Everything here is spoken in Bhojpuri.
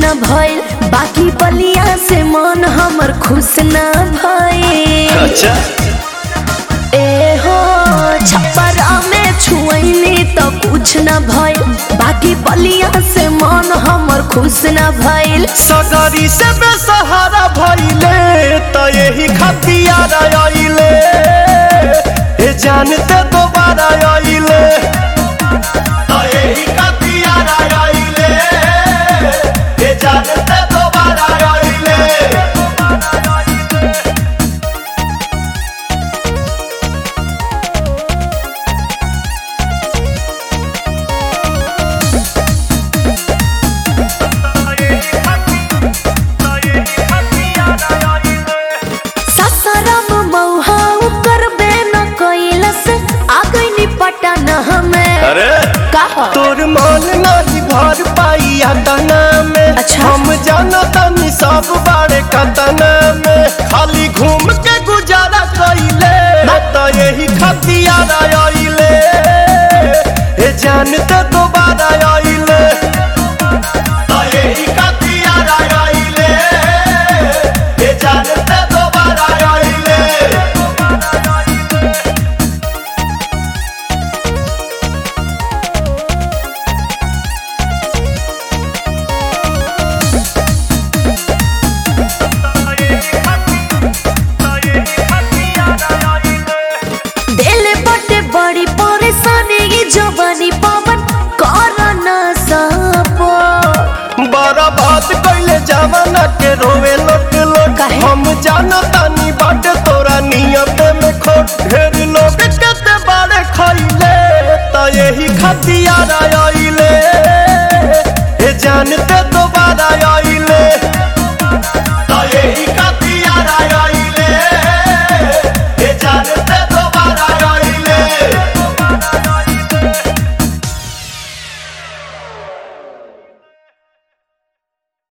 न भइल बाकी बलिया से मन हमर खुश न भइल अच्छा ए हो छप्परा में छुअनी तो कुछ न भइल बाकी बलिया से मन हमर खुश न भइल सगरी से बेसहारा भइले त यही खतियार आइले ए जानते दोबारा आइले त यही खतियार आइले ए जानते दोबारा आइले सासाराम मौहा करबे न कैलस आ गइनी पटन हमें अरे का हो? तोर मन नहीं भर पाई तना में अच्छा। हम जाना तनी सब बारे कतना में खाली घूम के गुजारा कइले त यही खतियार आइले ए जानते दोबारा आइले त यही खतियार आइले ए जानते दोबारा आइले दिल बटे बड़ी परेशानी ये जवानी पवन कर न सपो बड़ा बात कैले जमाना के रोवे लोट लोट काहे? हम जाना तानी बाटे तोरा नियत में खोट ढेर लोग केते बारे खैले त यही खतियार